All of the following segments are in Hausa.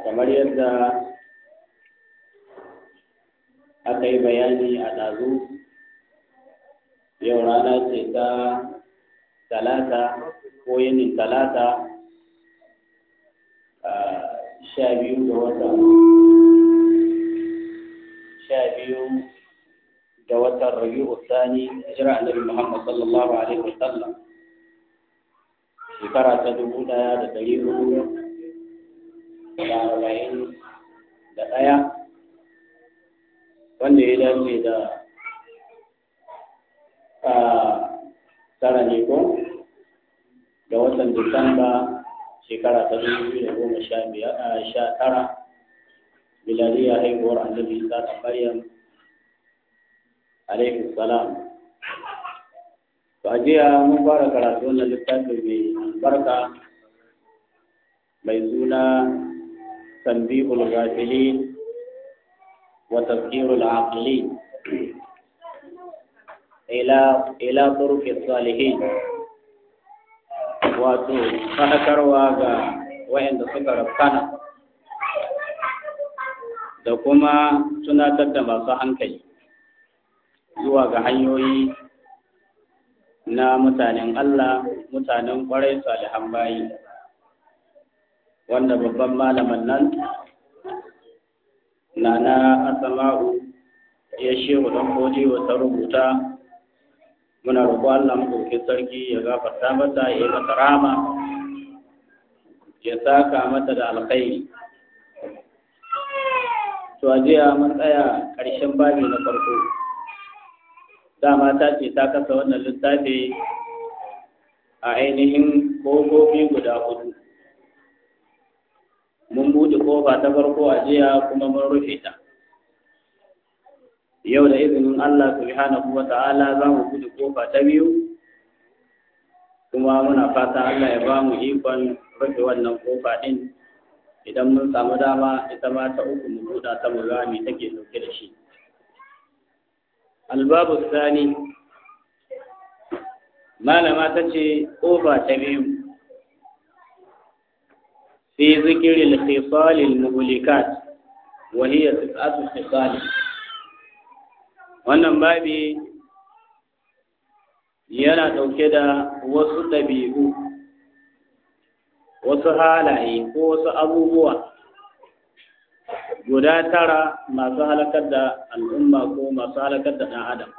kamar yadda aka yi bayani a ɗazu yau rana ce ta talata ko yinin talata sha biyu ga watan sha biyu ga watan rabi'u sani hijira annabi muhammad sallallahu alaihi wasallam shekara ta dubu ɗaya da ɗari hudu da arba'in da ɗaya wanda ya dace da tara ne ko da watan disamba shekara ta dubu biyu da goma sha biyar sha tara miladiya haihuwar annabi isa da maryam alaihi salam to a jiya mun fara karatu wannan littafi mai albarka mai suna tanbihul ghafilin wa tazkirul aqilin ila ila turuqis salihin wato fadakarwa ga wayanda suka rafkana da kuma tunatar da masu hankali zuwa ga hanyoyi na mutanen Allah mutanen kwarai salihan bayi wanda babban malaman nan na na asama'u ya shehu don wa ta rubuta muna roƙo Allah maɗauki sarki ya gafarta mata ya yi mata rama ya saka mata da alkhairi to a jiya mun tsaya ƙarshen babi na farko dama ta ce ta kasa wannan littafi a ainihin ƙofofi guda hudu mun buɗe ƙofa ta farko a jiya kuma mun rufe ta yau da izinin Allah subhanahu wa ta'ala za mu buɗe ƙofa ta biyu kuma muna fata Allah ya ba mu ikon rufe wannan ƙofa ɗin idan mun samu dama ita ma ta uku mu buɗa ta mu gami take ɗauke da shi albabu sani malama ta ce ƙofa ta biyu fi zikirin khisalil muhlikat wa hiya tis'atu khisal wannan babi yana ɗauke da wasu ɗabi'u wasu halaye ko wasu abubuwa guda tara masu halakar da al'umma ko masu halakar da ɗan adam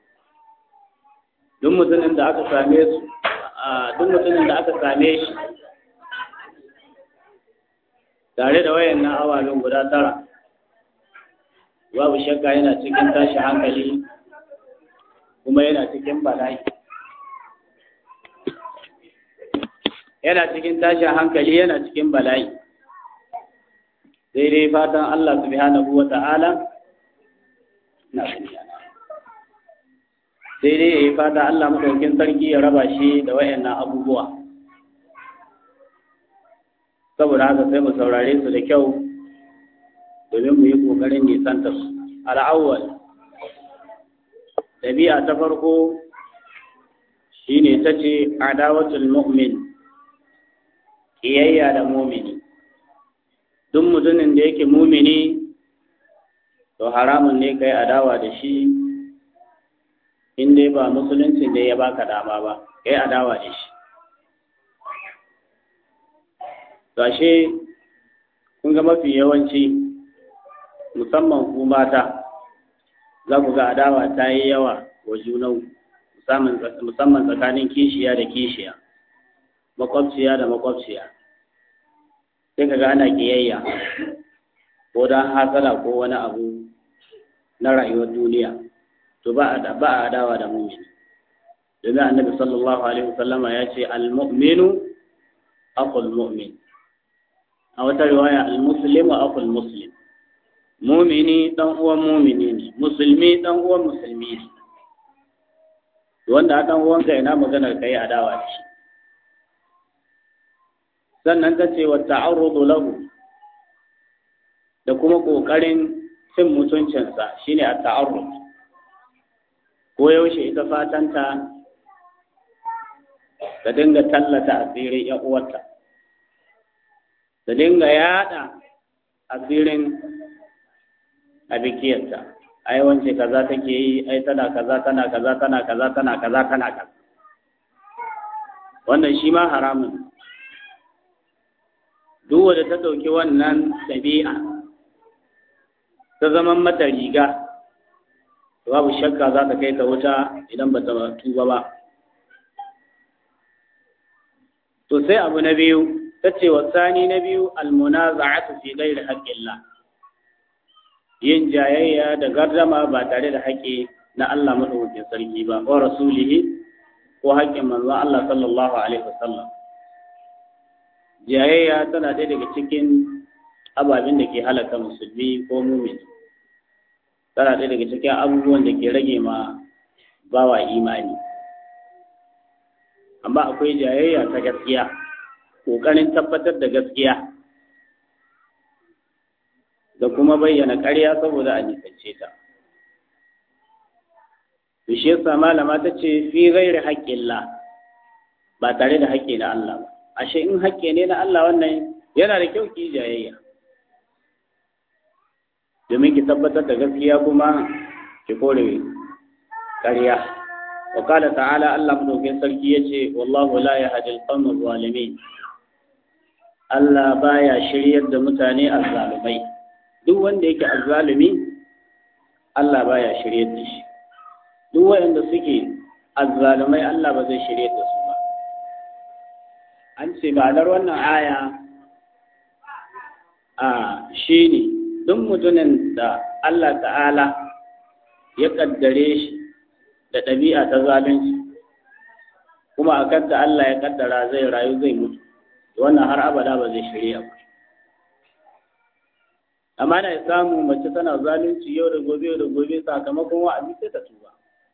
duk mutumin da aka same su duk mutumin da aka same shi tare da wayan na awalin guda tara babu shakka yana cikin tashi hankali kuma yana cikin bala'i yana cikin tashin hankali yana cikin bala'i sai dai fatan Allah subhanahu wa ta'ala na sai dai yayi fata Allah madaukin sarki ya raba shi da wayannan abubuwa saboda haka sai mu saurare su da kyau domin mu yi kokarin nisantar su al'awwal ɗabi'a ta farko shine ta ce adawatul mu'min ƙiyayya da mumini duk mutumin da yake mumini to haramun ne kai adawa da shi in dai ba musulunci da ya baka dama ba kai adawa da shi gashe kun ga mafi yawanci musamman ku mata za ku ga adawa ta yi yawa wa junan musamman tsakanin kishiya da kishiya makwabciya da makwabciya sai ka ga ana kiyayya ko don hasala ko wani abu na rayuwar duniya to ba a ba a adawa da mu'mini domin annabi sallallahu alaihi wasallama ya ce al-mu'minu aqul mu'min a wata riwaya al-muslimu aqul muslim mu'mini dan uwan mu'mini ne musulmi dan uwan musulmi ne wanda dan uwanka ina maganar kai adawa da shi sannan ta ce wa ta'arrudu lahu da kuma kokarin cin mutuncinsa shine a ta'arrud ko yaushe ita fatanta ta dinga tallata asirin ‘yan uwarta, ta dinga yada asirin a bikiyarta ai wance kaza take yi ai tana kaza tana kaza tana kaza tana kaza tana kaza wannan shi ma haramun duk wanda ta ɗauki wannan ɗabi'a ta zaman mata riga babu shakka za ta kai ta wuta idan ba ta tuba ba to sai abu na biyu ta ce wa sani na biyu almunaza'atu fi ghairi haqqillah yin jayayya da gardama ba tare da haƙƙi na Allah madaukakin sarki ba wa rasulihi ko haƙƙin manzon Allah sallallahu alaihi wasallam jayayya tana ɗaya daga cikin ababen da ke halaka musulmi ko mumini tana ɗaya daga cikin abubuwan da ke rage ma bawa imani amma akwai jayayya ta gaskiya ƙoƙarin tabbatar da gaskiya da kuma bayyana ƙarya saboda a nisance ta shi yasa malama ta ce fi ghairi haƙƙillah ba tare da haƙƙi na Allah ba ashe in haƙƙi ne na Allah wannan yana da kyau ki jayayya domin ki tabbatar da gaskiya kuma ki kore ƙarya wa qala ta'ala Allah madaukakin sarki yace wallahu la yahdi al-qawma zalimin Allah baya shiryar da mutane azzalumai duk wanda yake azzalumi Allah baya shiryar da shi duk wanda suke azzalumai Allah ba zai shiryar da su ba an ce ma'anar wannan aya a shi ne duk mutumin da Allah ta'ala ya kaddare shi da ɗabi'a ta zalunci kuma a kanta Allah ya kaddara zai rayu zai mutu wannan har abada ba zai shirya ba amma na samu mace tana zalunci yau da gobe yau da gobe sakamakon wa'azi sai ta tuba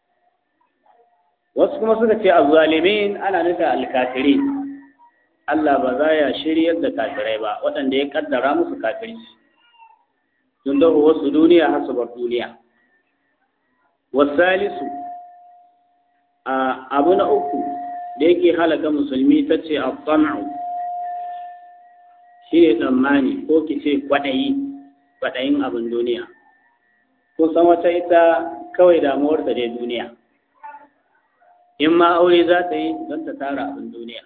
wasu kuma suka ce azzalimin ana nufin alkafirin Allah ba za ya shiryar da kafirai ba waɗanda ya kaddara musu kafirci sun dawo wasu duniya har su bar duniya wasalisu a abu na uku da yake halaka musulmi ta ce a shi ne tsammani ko ki ce kwaɗayi kwaɗayin abin duniya kun san wata ita kawai damuwarta dai duniya in ma aure za ta yi don ta tara abin duniya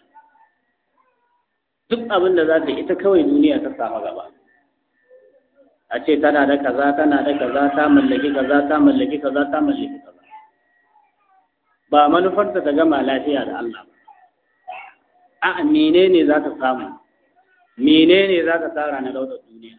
duk abin da za ta ita kawai duniya ta samu gaba a ce tana da kaza tana da kaza ta mallaki kaza ta mallaki kaza ta mallaki kaza ba manufarta ta gama lafiya da Allah ba a'a menene za ta samu menene za ta tara na daular duniya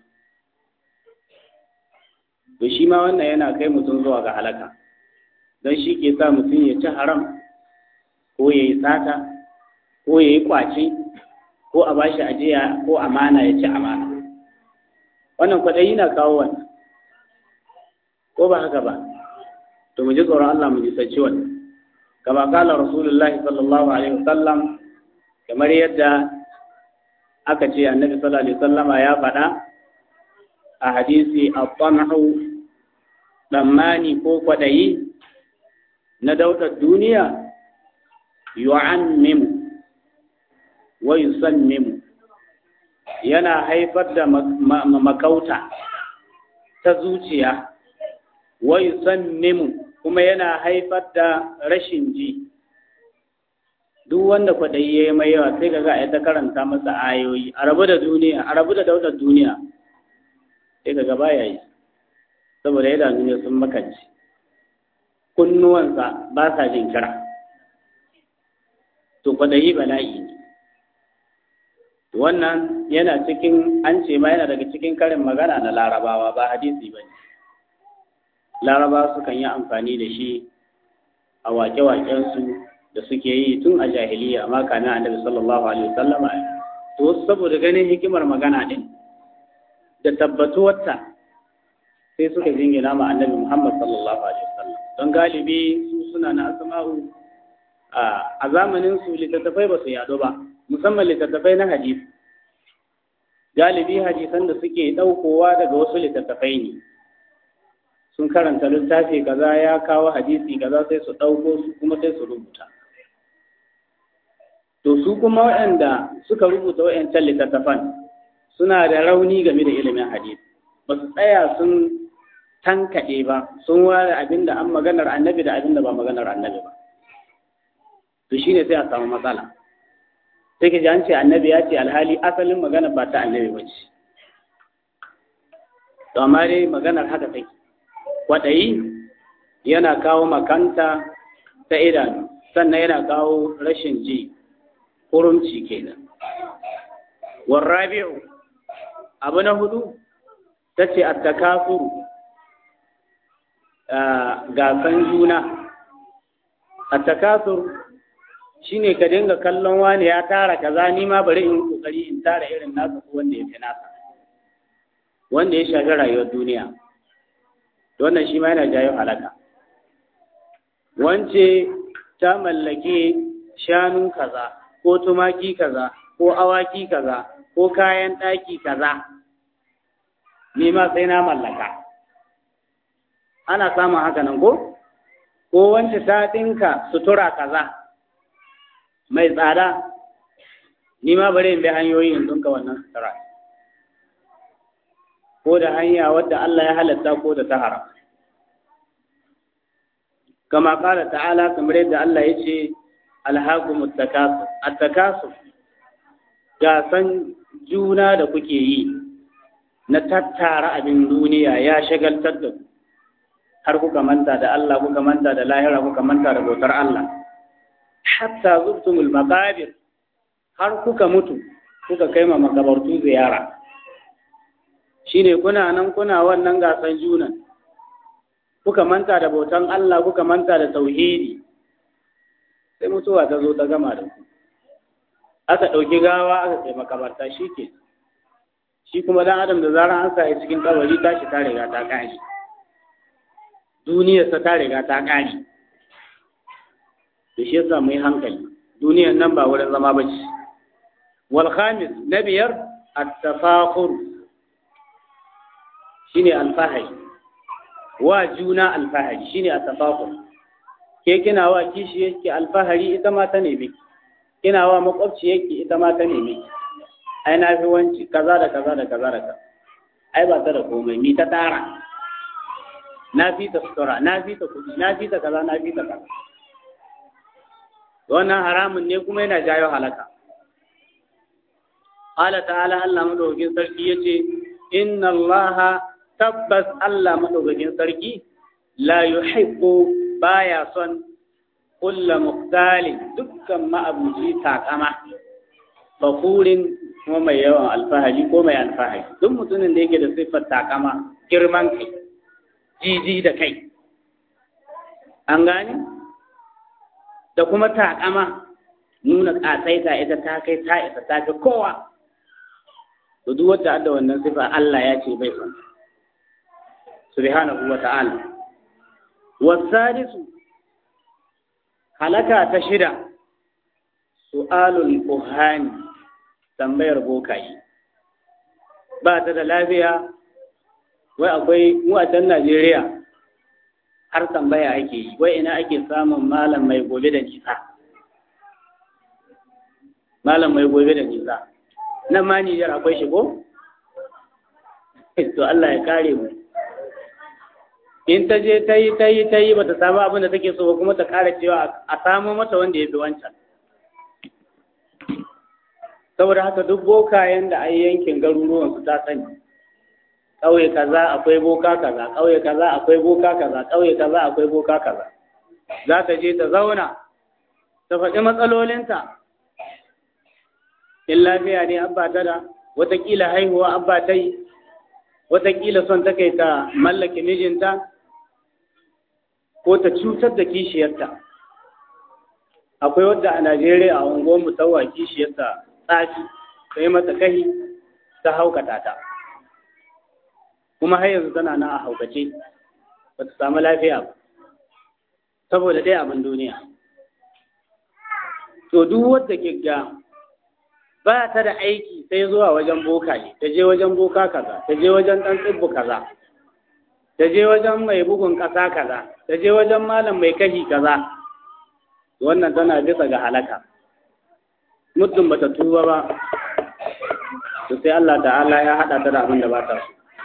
to shi ma wannan yana kai mutum zuwa ga halaka don shi ke sa mutum ya ci haram ko ya yi sata ko ya yi kwace ko a bashi ajiya ko amana ya ci amana wannan kwaɗayi na kawo wannan ko ba haka ba to mu ji tsoron Allah mu ji sanci wannan kama kala rasulullahi sallallahu alaihi wasallam kamar yadda aka ce annabi sallallahu alaihi wasallama ya faɗa a hadisi at-tamhu tsammani ko kwaɗayi na daular duniya yu'ammimu wa yusammimu yana haifar da makauta ta zuciya wa yusammimu kuma yana haifar da rashin ji duk wanda kwaɗayi ya yi mai yawa sai ga ga ta karanta masa ayoyi a rabu da duniya a rabu da daular duniya sai ga gaba ya yi saboda ya duniya sun makanci kunnuwansa ba sa jin kira to kwaɗayi bala'i ne wannan yana cikin an ce ma yana daga cikin karin magana na larabawa ba hadisi ba ne larabawa sukan yi amfani da shi a wake-wakensu da suke yi tun a jahiliya amma kamin annabi sallallahu alaihi wasallama to saboda ganin hikimar magana din da tabbatuwarta sai suka jingina ma annabi muhammad sallallahu alaihi wasallam don galibi su suna na asma'u a zamanin su littattafai ba su yaɗo ba musamman littattafai na hadisi galibi hadisan da suke ɗaukowa daga wasu littattafai ne sun karanta littafi kaza ya kawo hadisi kaza sai su ɗauko su kuma sai su rubuta to su kuma waɗanda suka rubuta waɗancan littattafan suna da rauni game da ilimin hadisi hadith ba su tsaya sun tankaɗe ba sun ware abin da an maganar annabi da abin da ba maganar annabi ba to shine sai a samu matsala sai ka ji an ce annabi ya ce alhali asalin magana ba ta annabi ba ce to amma dai maganar haka take kwaɗayi yana kawo makanta ta idanu sannan yana kawo rashin ji kurumci kenan warrabi'u abu na hudu ta ce attakafuru gasan juna attakasur shine ka dinga kallon wani ya tara kaza ni ma bari in kokari in tara irin nasa ko wanda ya fi nasa wanda ya shafi rayuwar duniya wannan shi ma yana jayo halaka wance ta mallake shanun kaza ko tumaki kaza ko awaki kaza ko kayan ɗaki kaza ni ma sai na mallaka ana samun haka nan ko ko wance ta ɗinka sutura kaza mai tsada ni ma bari in bi hanyoyi in ɗinka wannan sutura ko da hanya wadda Allah ya halatta ko da ta haram kama kala ta'ala kamar yadda Allah ya ce alhaqum at-takasur at-takasur gasan juna da kuke yi na tattara abin duniya ya shagaltar da ku har kuka manta da Allah kuka manta da lahira kuka manta da bautar Allah hatta zurtumul maqabir har kuka mutu kuka kai ma makabartu ziyara shine kuna nan kuna wannan gasan junan kuka manta da bautan Allah kuka manta da tauhidi sai mutuwa ta zo ta gama da ku aka ɗauki gawa aka kai makabarta shi ke shi kuma dan adam da zarar an sa cikin kabari tashi ta riga ta kare duniyarsa ta riga ta kare da shi yasa mu yi hankali duniyar nan ba wurin zama ba ce wal khamis na biyar at-tafakhur shine alfahari wa juna alfahari shine at-tafakhur ke kina wa kishi yake alfahari ita ma ta nemi kina wa makwabci yake ita ma ta nemi ai na fi wanci kaza da kaza da kaza da kaza ai ba ta da komai mi ta tara na fi ta sutura na fi ta kuɗi na fi ta kaza na fi ta kaza wannan haramun ne kuma yana jayo halaka Allah ta'ala Allah madaukakin sarki yace inna Allah tabbas Allah madaukakin sarki la yuhibbu baya son kulla muqtalin dukkan ma'abuci takama fakurin kuma mai yawan alfahari ko mai alfahari duk mutumin da yake da siffar takama girman kai jiji da kai an gane da kuma takama nuna ƙasaita ita ta kai ta isa ta fi kowa to duk wacce adda wannan sifa Allah ya ce bai son subhanahu wa ta'ala wasadisu halaka ta shida su'alul kuhani tambayar bokaye ba ta da lafiya wai akwai mu a can Najeriya har tambaya ake yi wai ina ake samun malam mai gobe da nisa malam mai gobe da nisa nan ma Nijar akwai shi ko to Allah ya kare mu in ta je ta yi ta yi ta yi ba ta samu abin da take so ba kuma ta kara cewa a samu mata wanda ya fi wancan saboda haka duk bokayen da ai yankin garuruwan su ta sani ƙauye kaza akwai boka kaza ƙauye kaza akwai boka kaza ƙauye kaza akwai boka kaza za ta je ta zauna ta faɗi matsalolinta in lafiya ne abba ta da watakila haihuwa abba ta yi watakila son ta kai ta mallake mijinta ko ta cutar da kishiyarta akwai wadda a najeriya a unguwar musawwa kishiyarta tsafi sai mata kahi ta haukata ta kuma har yanzu tana nan a haukace ba ta samu lafiya ba saboda ɗaya abin duniya to duk wadda ga ba ta da aiki sai zuwa wajen boka ne ta je wajen boka kaza ta je wajen ɗan tsibbu kaza ta je wajen mai bugun ƙasa kaza ta je wajen malam mai kashi kaza wannan tana bisa ga halaka muddin bata tuba ba to sai Allah ta'ala ya haɗa ta da abin da ba ta so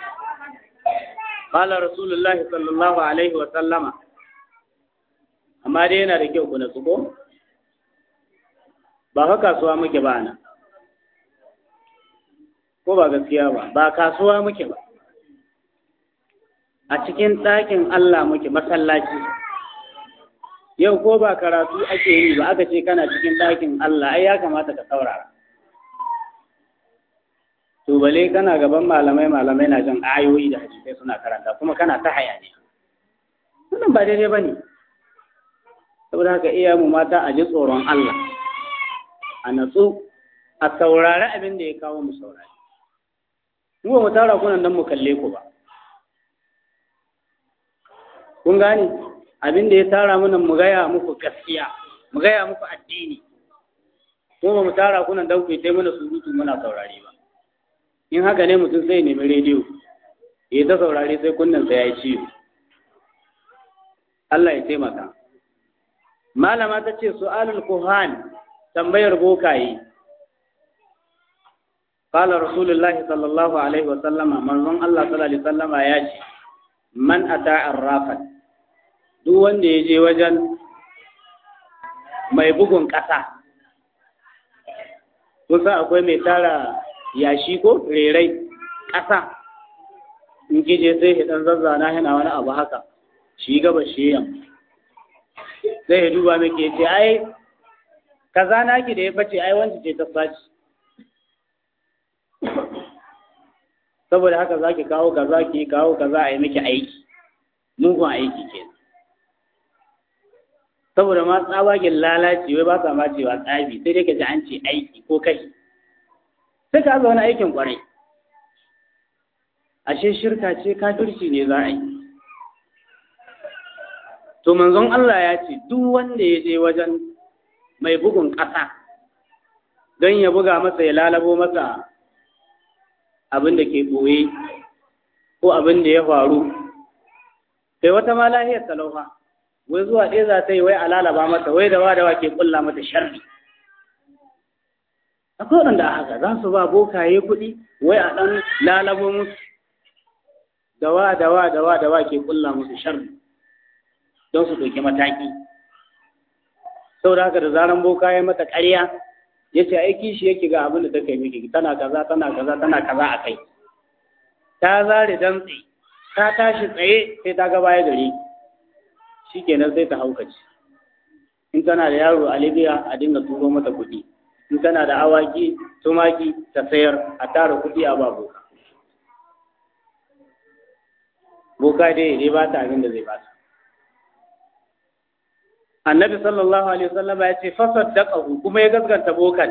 qala rasulullahi sallallahu alaihi wa sallama amma dai yana da kyau ku natsu ko ba fa kasuwa muke ba nan ko ba gaskiya ba ba kasuwa muke ba a cikin ɗakin Allah muke masallaci yau ko ba karatu ake yi ba aka ce kana cikin ɗakin Allah ai ya kamata ka saurara to bale kana gaban malamai malamai na jin ayoyi da hadisai suna karanta kuma kana ta hayaniya wannan ba daidai bane saboda haka iya mu mata a ji tsoron Allah a natsu a saurari abin da ya kawo mu saurari mu ba mu tara kunan nan mu kalle ku ba kun gane abin da ya tara mana mu gaya muku gaskiya mu gaya muku addini ko ba mu tara kunan dan ku yi mana surutu muna saurari ba in haka ne mutum sai nemi rediyo ya ta saurari sai kunnen sa ya yi ciwo Allah ya taimaka malama ta ce su'alul kuhan tambayar bokaye قال رسول الله صلى الله عليه وسلم من الله صلى الله عليه وسلم ya ce man ata arrafan duk wanda ya je wajen mai bugun ƙasa kusa akwai mai tara yashi ko rerai ƙasa in kije sai ya ɗan zazzana yana wani abu haka shi gaba shi yamma sai ya duba miki ya ce ai kaza naki da ya bace ai wanda ce ta saci saboda haka zaki kawo kaza ki kawo kaza a yi miki aiki mugun aiki ke saboda ma tsabagen lalaci wai ba sa ma cewa tsabi sai dai ka ji an ce aiki ko kai sai ka wani aikin kwarai ashe shirka ce kafirci ne za a yi to manzon Allah ya ce duk wanda ya je wajen mai bugun ƙasa don ya buga masa ya lalabo masa abin da ke ɓoye ko abin da ya faru sai wata ma lahiyar talaufa wai zuwa ɗaya za ta yi wai a lalaba mata wai da wadawa ke ƙulla mata sharri akwai waɗanda a haka za su ba bokaye kuɗi wai a ɗan lalabo musu dawa dawa dawa dawa ke ƙulla musu sharri don su ɗauki mataki saboda haka da zaran boka ya mata ƙarya ya ce aiki shi yake ga abin da ta kai miki tana kaza tana kaza tana kaza a kai ta zare dantse ta tashi tsaye sai ta ga baya gari shi kenan sai ta haukaci in tana da yaro a libya a dinga turo mata kuɗi in tana da awaki tumaki ta sayar a tara kuɗi a ba boka boka dai dai ba ta abin da zai ba ta annabi sallallahu alaihi wasallam ya ce fasaddaqahu kuma ya gaskanta bokan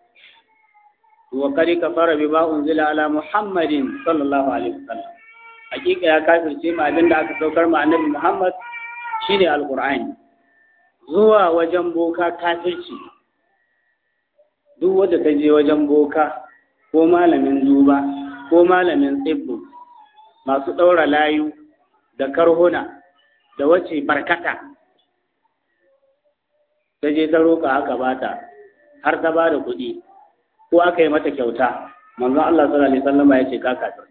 wa kari kafara bima unzila ala muhammadin sallallahu alaihi wasallam hakika ya kafirce ma abin da aka saukar ma annabi muhammad shine alqur'ani zuwa wajen boka kafirci duk wanda ta je wajen boka ko malamin duba ko malamin tsibbu masu ɗaura layu da karhuna da wace barkata ta je ta roƙa aka bata har ta ba da kuɗi ko aka yi mata kyauta manzon Allah sallallahu alaihi wasallam ya ce ka kafir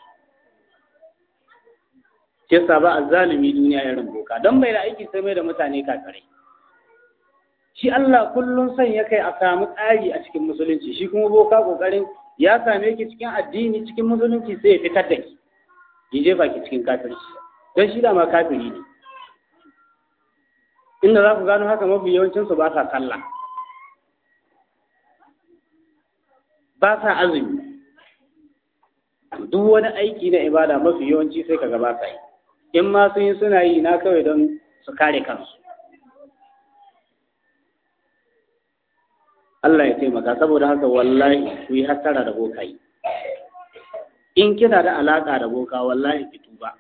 ke sa ba azzalimi duniya irin boka don bai da aiki sai mai da mutane kafirai shi Allah kullum son ya kai a samu tsari a cikin musulunci shi kuma boka kokarin ya same ki cikin addini cikin musulunci sai ya fitar da ki ya jefa ki cikin kafirci don shi da ma kafiri ne inda za ku gano haka mafi yawancinsu ba sa sallah ba sa azumi duk wani aiki na ibada mafi yawanci sai kaga ba sa yi in ma sun yi suna yi na kawai don su kare kansu Allah ya taimaka saboda haka wallahi ku yi hattara da bokayi in kina da alaka da boka wallahi ki tuba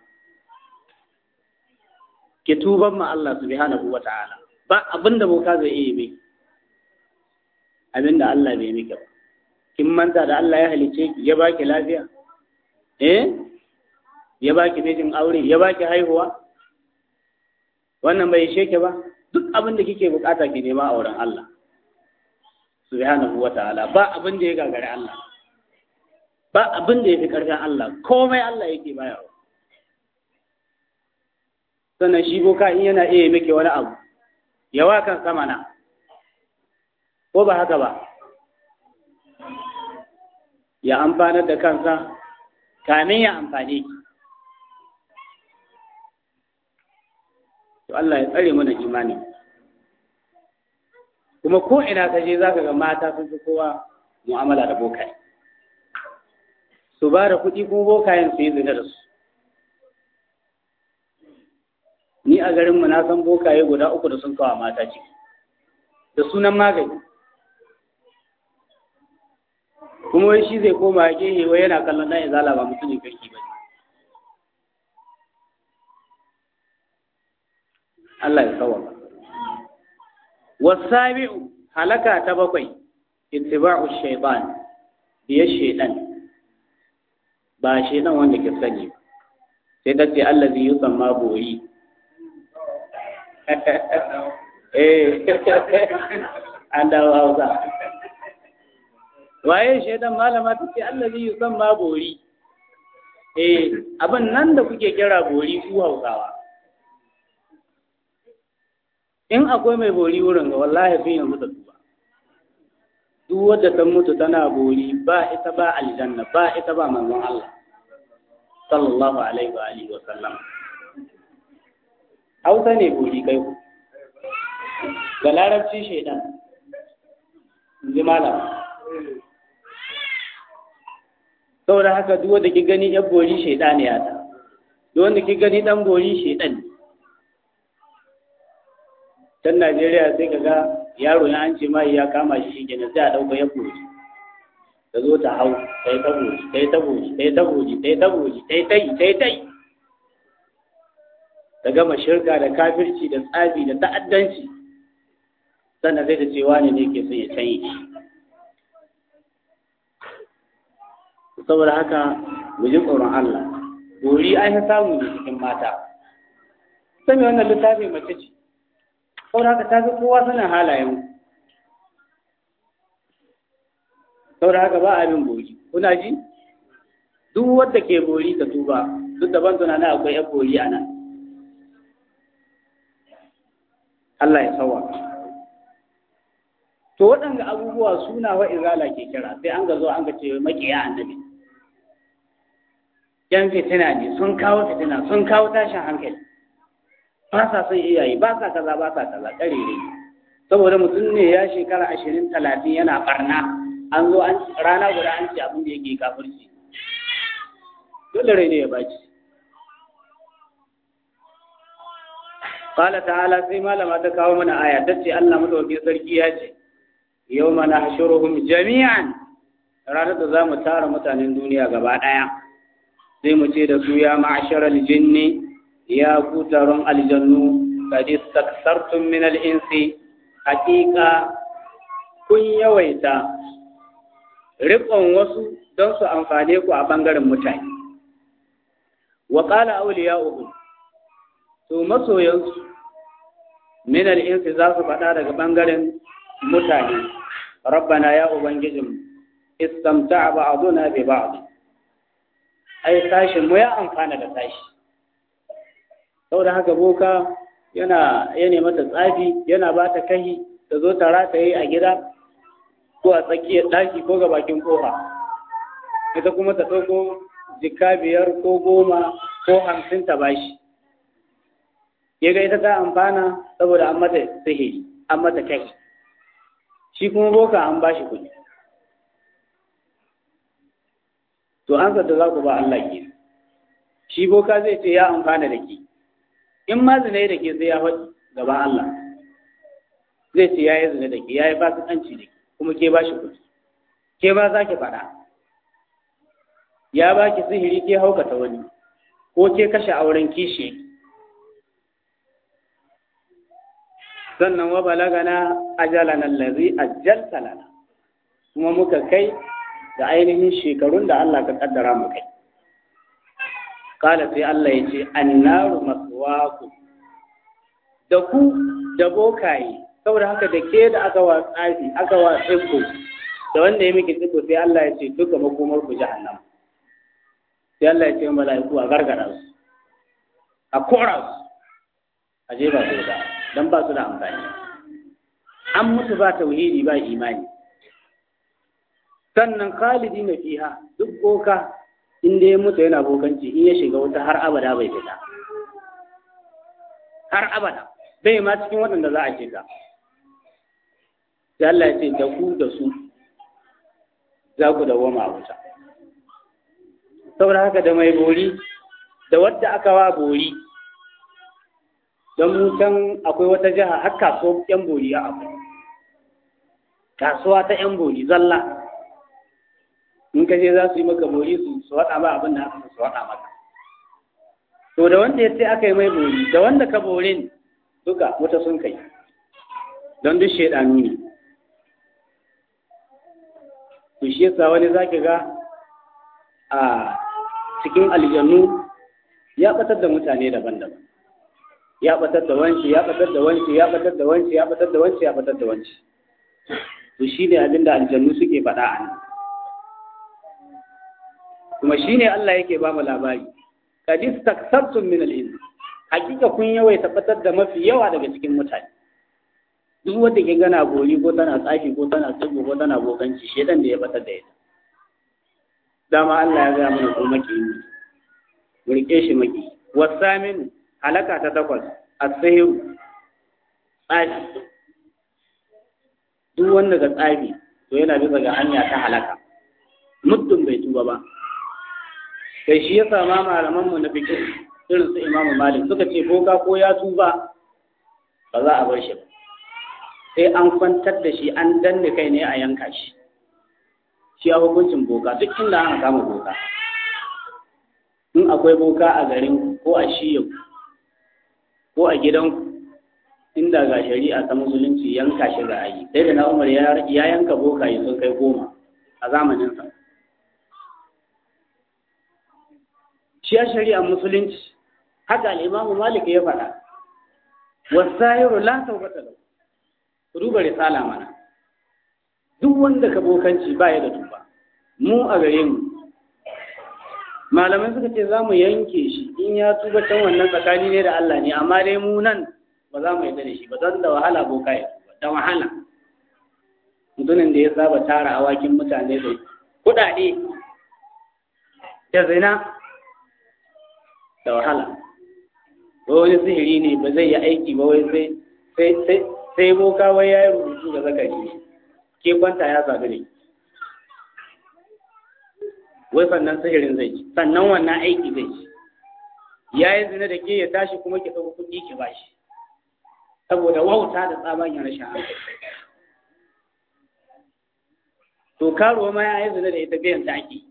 ki tuban ma Allah subhanahu wa ta'ala ba abinda boka zai iya mai abinda Allah bai miki ba kin manta da Allah ya halice ki ya baki lafiya eh ya baki mijin aure ya baki haihuwa wannan bai ishe ki ba duk abin da kike bukata ki nema a wurin Allah subhanahu wa ta'ala ba abin da ya gagari Allah ba abin da ya fi karfin Allah komai Allah yake bayarwa sannan shi boka in yana iya miki wani abu yawa kan sama na ko ba haka ba ya amfanar da kansa kamin ya amfane ki to Allah ya tsare mana imani kuma ko ina ka je zaka ga mata sun fi kowa mu'amala da bokaye su ba da kuɗi kuma bokayen su yi zina da su ni a garinmu na san bokaye guda uku da sun kawo mata ciki da sunan magani kuma wai shi zai koma gehe wai yana kallon ɗan izala ba mutumin kirki ba ne Allah ya sawaba wasabi'u halaka ta bakwai ittiba'u shaytan biya shaytan ba shaytan wanda ke sani sai ta ce allazi yusamma bori eh an dawo hausa waye shaidan malama ta ce allazi yusamma bori eh abin nan da kuke kira bori ku hausawa in akwai mai bori wurin ga wallahi fi yanzu da tuba duk wadda ta mutu tana bori ba ita ba aljanna ba ita ba manzon Allah sallallahu alaihi wa alihi wa sallam hausa ne bori kai ku ga larabci shaidan ji malam saboda haka duk wanda ki gani yan bori shaidan ne ya ta duk wanda ki gani dan bori shaidan ne can Najeriya sai ka ga yaro ya an ce mai ya kama shi shi kenan sai a ɗauka ya bori ta zo ta hau ta yi ta bori ta yi ta bori ta yi ta bori ta yi ta bori ta yi ta yi ta yi ta yi ta gama shirka da kafirci da tsafi da ta'addanci sannan sai ta ce wani ne ke so ya canye shi saboda haka mu ji tsoron Allah bori an yi samu ne cikin mata sami wannan littafi mace ce saboda haka ta fi kowa sanin halayen saboda haka ba abin bori kuna ji duk wadda ke bori ta tuba duk daban tunanin akwai yan bori a nan Allah ya sawa to waɗanda abubuwa suna wa izala ke kira sai an ga zo an ga ce makiya annabi yan fitina ne sun kawo fitina sun kawo tashin hankali ba sa son iyaye ba sa kaza ba sa kaza ƙarere saboda mutum ne ya shekara ashirin talatin yana barna an zo an rana guda an ce abin da yake kafirci dole rai ne ya baci Qala ta'ala sai malama ta kawo mana aya ta ce Allah madaukakin sarki ya ce yau mana hashuruhum jami'an ranar da za mu tara mutanen duniya gaba ɗaya sai mu ce da su ya ma'asharal jinni ya ku taron aljannu kad istaksartum min al-insi haqiqa kun yawaita riƙon wasu don su amfane ku a bangaren mutane wa qala awliya'uhum to masoyansu min al-insi za su faɗa daga bangaren mutane rabbana ya ubangijin istamta'a ba'duna bi ba'd ai tashin mu ya amfana da tashi saboda haka boka yana ya mata tsafi yana ba ta kahi ta zo ta rata yi a gida ko a tsakiyar ɗaki ko ga bakin kofa ita kuma ta ɗauko jika biyar ko goma ko hamsin ta bashi ya ga ita ta amfana saboda an mata sihiri an mata kai shi kuma boka an bashi kuɗi to an zata za ku ba Allah ke shi boka zai ce ya amfana da ke in ma zina da ke sai ya faɗi gaba Allah zai ce ya yi zina da ke ya yi fasikanci da ke kuma ke ba shi kuɗi ke ba za ki faɗa ya ba ki sihiri ke haukata wani ko ke kashe auren kishi sannan wa balagana ajalana allazi ajjalta lana kuma muka kai da ainihin shekarun da Allah ka kaddara mu kai kala sai Allah ya ce annaru maswaku da ku da bokaye saboda haka da ke da aka wa tsafi aka wa tsibbo da wanda ya miki tsibbo sai Allah ya ce duka makomar ku jahannam sai Allah ya ce mala'iku a gargara su a kora su a je ba su da don ba su da amfani an mutu ba tauhidi ba imani sannan khalidi na fiha duk boka inda ya mutu yana bokanci in ya shiga wuta har abada bai fita har abada bai ma cikin waɗanda za a shiga sai Allah ya ce da ku da su za ku dawoma a wuta saboda haka da mai bori da wadda aka wa bori don mu can akwai wata jiha har kasuwar yan bori a akwai kasuwa ta yan bori zalla in ka je za su yi maka bori su su haɗa ba abin da aka su haɗa maka to da wanda ya ce aka yi mai bori da wanda ka borin duka wata sun kai don duk shaidanu ne to shi yasa wani zaki ga a cikin aljannu ya batar da mutane daban-daban ya batar da wanci ya batar da wanci ya batar da wanci ya batar da wanci ya batar da wanci to shi ne abin da aljannu suke faɗa a nan kuma shi ne Allah yake ba mu labari kad istaksartum min al-ilm hakika kun yawaita batar da mafi yawa daga cikin mutane duk wanda ke gana bori ko tana tsafi ko tana tsibo ko tana bokanci shedan da ya batar da ita dama Allah ya gaya mana ko maki ne mu rike shi maki wasamin halaka ta takwas as-sihir tsafi duk wanda ga tsafi to yana bisa ga hanya ta halaka muddin bai tuba ba kai shi yasa ma malaman mu na fiqh irin su Imam Malik suka ce boka ko ya tuba ba za a bar shi ba sai an kwantar da shi an danne kai ne a yanka shi shi a hukuncin boka duk inda aka kama boka in akwai boka a garin ko a shiyan ko a gidan inda ga shari'a ta musulunci yanka shi ga ayi sai da na umar ya yanka boka yi sun kai goma a zamaninsa shi a shari'ar musulunci haka al'imamu malik ya faɗa wasahiru la taubata lahu duba risala mana duk wanda ka bokanci ba ya da tuba mu a gare mu malamai suka ce za mu yanke shi in ya tuba can wannan tsakani ne da Allah ne amma dai mu nan ba za mu yarda da shi ba don da wahala boka ya tuba da wahala mutumin da ya saba tara awakin mutane da kuɗaɗe da zina da wahala ko wani sihiri ne ba zai yi aiki ba wai sai sai sai boka wai ya yi rubutu ga zakari ke kwanta ya sadu ne wai sannan sihirin zai ci sannan wannan aiki zai ci ya yi zina da ke ya tashi kuma ki ɗauki kuɗi ki bashi saboda wauta da tsabagen rashin hankali to karuwa ma ya yi zina da ita biyan ta ake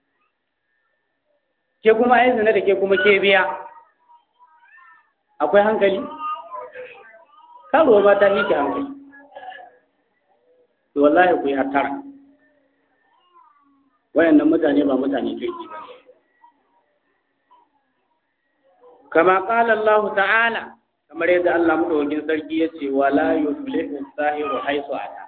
ke kuma ya yi zina da ke kuma ke biya akwai hankali karuwa ba ta yi ki hankali to wallahi ku yi hattara wayannan mutane ba mutane kirki ba kama qala Allah ta'ala kamar yadda Allah madaukakin sarki yace wala yuflihu sahiru haisu ata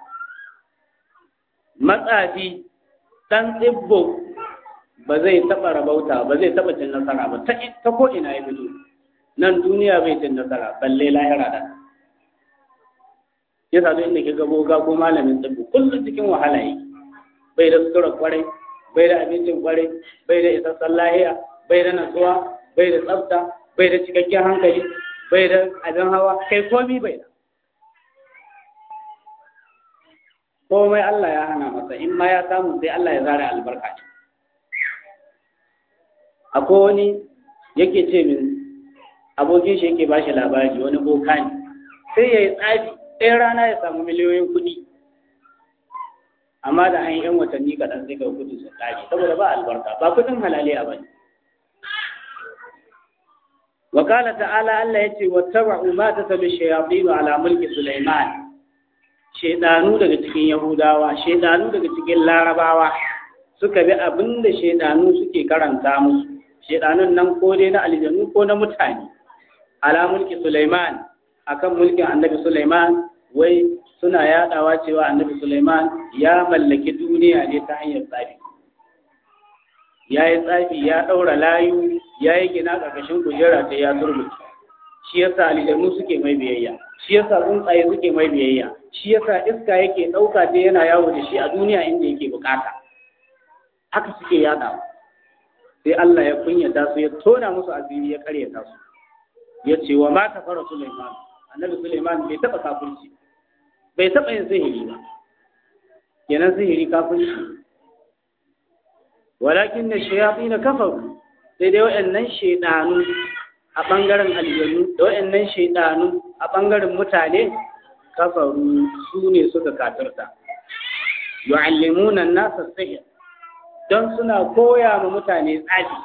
matsafi dan tsibbo ba zai taba rabauta ba zai taba cin nasara ba ta ta ko ina ya fito nan duniya bai cin nasara balle lahira da yasa duk inda ke ga boga ko malamin tsibbo kullum cikin wahala yake bai da sutura kwarai bai da abincin kwarai bai da isassan lahiya bai da natsuwa bai da tsafta bai da cikakken hankali bai da abin hawa kai komi bai da komai Allah ya hana masa in ma ya samu sai Allah ya zara albarka ce akwai wani yake ce min abokin shi yake bashi labari wani boka ne sai ya yi tsafi ɗaya rana ya samu miliyoyin kuɗi amma da an yi ‘yan watanni kaɗan sai ga kuɗi sun ƙare saboda ba albarka ba kuɗin halaliya ba ne وقال تعالى الله يتي واتبعوا ما تتلو الشياطين على ملك سليمان شيطانو daga cikin yahudawa shedanu daga cikin larabawa suka bi abinda shedanu suke karanta musu shedanun nan ko dai na aljannu ko na mutane ala mulki Sulaiman akan mulkin annabi Sulaiman wai suna yadawa cewa annabi Sulaiman ya mallaki duniya ne ta hanyar tsafi ya yi tsafi ya ɗaura layu ya yi gina ƙarƙashin kujera ta ya turbuci shi yasa aljannu suke mai biyayya shi yasa tsuntsaye suke mai biyayya shi yasa iska yake ɗauka ta yana yawo da shi a duniya inda yake bukata haka suke yada sai Allah ya kunyata su ya tona musu asiri ya karyata su ya ce wa ma kafara Sulaiman annabi Sulaiman bai taba kafirci bai taba yin sihiri ba kenan sihiri kafirci walakin na shayatin kafaru sai dai waɗannan shaidanu a ɓangaren aljanu da waɗannan shaidanu a ɓangaren mutane kafaru su ne suka kafirta yu'allimuna an-nasa sihr don suna koya ma mutane tsafi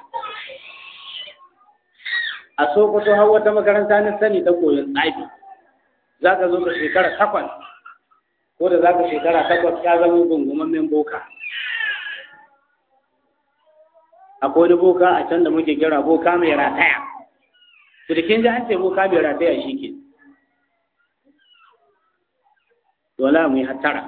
a sokoto har wata makaranta na sani ta koyon tsafi za ka zo ka shekara takwas ko da za ka shekara takwas ka zama gungumammen boka akwai wani boka a can da muke kira boka mai rataya to da kin ji an ce boka mai rataya shi ke dole mu yi hattara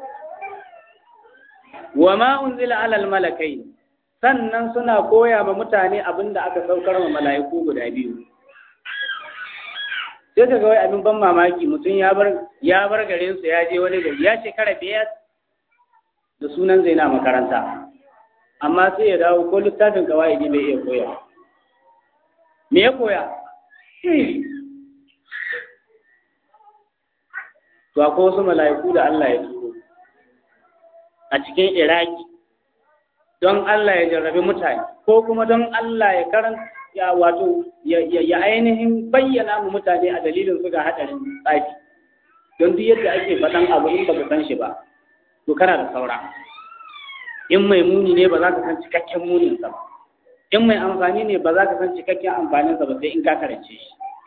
wa ma unzila alal malakai sannan suna koya ma mutane abin da aka saukar ma mala'iku guda biyu sai ka ga wai abin ban mamaki mutum ya bar ya bar garin su ya je wani gari ya shekara biyar da sunan zai na makaranta amma sai ya dawo ko littafin kawai bai iya koya me ya koya to akwai wasu mala'iku da Allah ya turo a cikin Iraki don Allah ya jarrabi mutane ko kuma don Allah ya karan ya wato ya ainihin bayyana mu mutane a dalilin su ga hadarin tsafi don duk yadda ake faɗan abu in baka san shi ba to kana da saura in mai muni ne ba za ka san cikakken munin sa ba in mai amfani ne ba za ka san cikakken amfanin sa ba sai in ka karance shi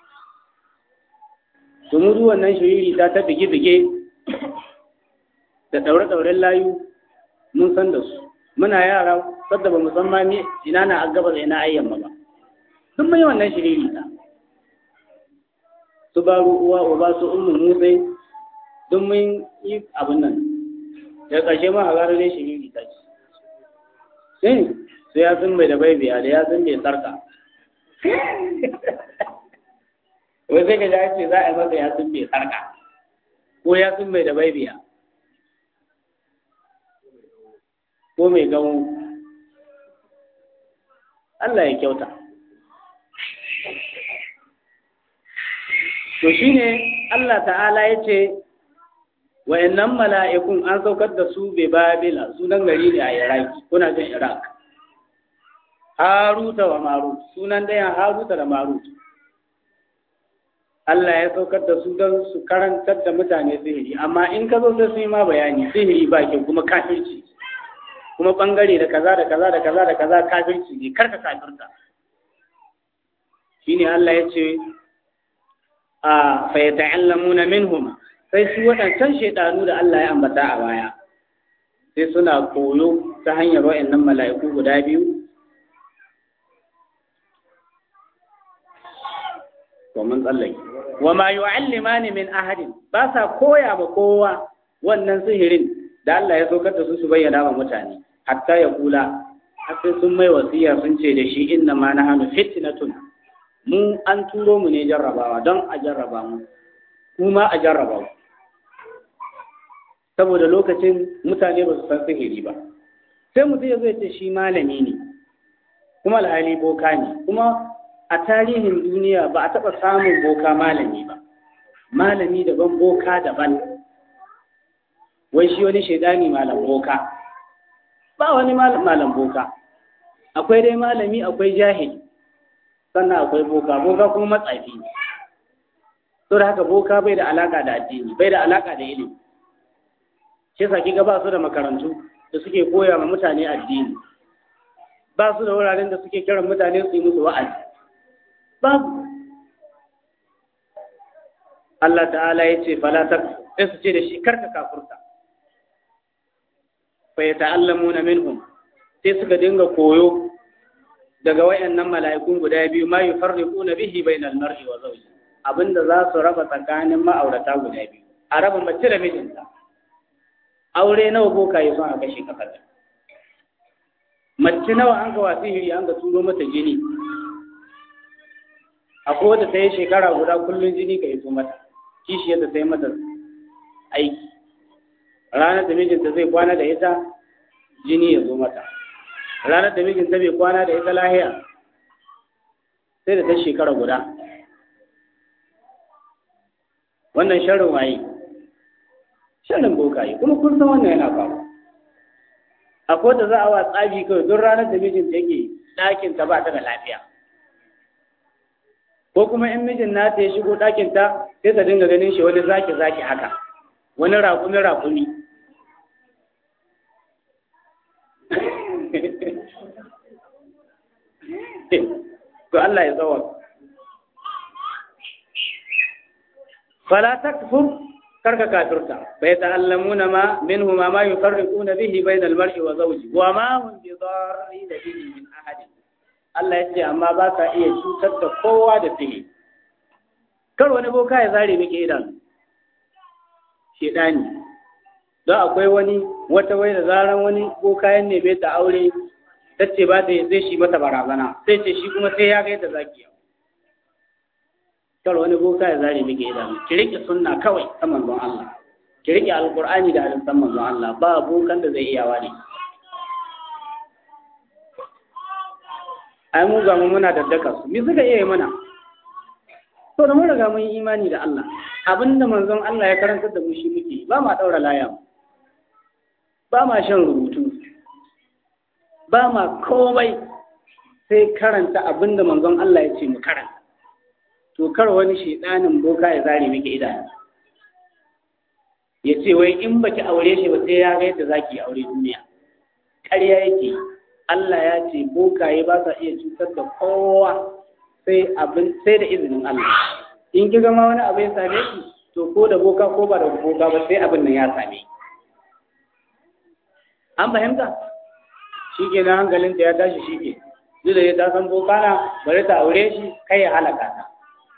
to mu duk wannan shiriri ta ta bige-bige da ɗaure-ɗauren layu mun san da su muna yara sadda ba mu san ma me ina na a gaba da ina ayyamma ba duk mun yi wannan shiriri ta su baro uwa uba su ummu musai duk mun yi abin nan daga ƙarshe ma a gara dai shiriri ta ce sai sai ya sun mai da bai biya da ya sun mai sarka wai sai ka ji ce za a yi masa ya sun mai sarka ko ya sun mai da bai biya ko mai gawo Allah ya kyauta to shine Allah ta'ala ya ce wa'annan mala'ikun an saukar da su bai babila sunan gari ne a iraki kuna jin iraq haruta wa marut sunan dayan haruta da marut Allah ya saukar da su don su karantar da mutane sihiri amma in ka zo sai su yi ma bayani sihiri ba kyau kuma kafirci kuma bangare da kaza da kaza da kaza da kaza kafirci ne karka kafirta shine Allah ya ce a fa yata'allamuna minhum sai su waɗancan shaidanu da Allah ya ambata a baya sai suna koyo ta hanyar wa'annan mala'iku guda biyu to mun tsallake wa ma yu'allimani min ahadin ba sa koya ba kowa wannan sihirin da Allah ya saukar da su su bayyana wa mutane hatta ya kula har sai sun mai wasiya sun ce da shi inna ma nahnu fitnatun mu an turo mu ne jarrabawa don a jarraba mu kuma a jarraba mu saboda lokacin mutane ba su san sihiri ba sai mutum ya zai ce shi malami ne kuma alhali boka ne kuma a tarihin duniya ba a taɓa samun boka malami ba malami daban boka daban wai shi wani shaidani malam boka ba wani malam boka akwai dai malami akwai jahili sannan akwai boka boka kuma matsafi ne to da haka boka bai da alaka da addini bai da alaka da ilimi shi sa kiga ba su da makarantu da suke koya ma mutane addini ba su da wuraren da suke kiran mutane su yi musu wa'azi babu Allah ta'ala ya ce fala ta sai su ce da shi karka kafurta fa yata'allamuna minhum sai suka dinga koyo daga wayannan mala'ikun guda biyu ma yufarriquna bihi bainal mar'i wa zawji abinda za su raba tsakanin ma'aurata guda biyu a raba mace da mijinta aure nawa boka yi son a kashe kasar mace nawa an ga wasu hiri an ga turo mata jini akwai wadda ta yi shekara guda kullum jini ka iso mata kishi yadda ta yi mata aiki ranar da mijinta zai kwana da ita jini ya zo mata ranar da mijinta bai kwana da ita lahiya sai da ta shekara guda wannan sharrin waye sharrin bokaye kuma kun san wannan yana faru akwai da za a wa tsabi kawai don ranar da mijinta yake ɗakin ta ba ta da lafiya ko kuma in mijin nata ya shigo ɗakin ta sai ta dinga ganin shi wani zaki zaki haka wani raƙumi raƙumi to Allah ya tsawon fala takfur karka kafirta bai ta'allamuna ma minhu ma ma yufarriquna bihi bainal mar'i wa zawji wa ma hum bi darrin bihi min ahadin Allah ya ce amma ba ka iya cutar da kowa da sihiri kar wani boka ya zare miki idan shedani don akwai wani wata wai da zaran wani boka ya neme ta aure ta ce ba ta zai shi mata barazana sai ce shi kuma sai ya ga yadda zaki yau kar wani boka ya zare miki idan ki rike sunna kawai ta manzon Allah ki rike alqur'ani da hadisan manzon Allah ba bokan da zai iya wani ai mu ga mu muna daddaka su me suka iya yi mana to da mun riga mun yi imani da Allah abinda manzon Allah ya karantar da mu shi muke ba ma daura laya ba ma shan rubutu ba ma komai sai karanta abinda manzon Allah ya ce mu karanta to kar wani shedanin boka ya zare miki idanu ya ce wai in baki aure shi ba sai ya ga yadda zaki aure duniya ƙarya yake Allah ya ce bokaye ba sa iya cutar da kowa sai abin sai da izinin Allah in ki gama wani abu ya same ki to ko da boka ko ba da boka ba sai abin nan ya same an fahimta shi ke na hankalinta ya tashi shi ke duk da ya ta san boka na bari ta aure shi kai ya halaka ta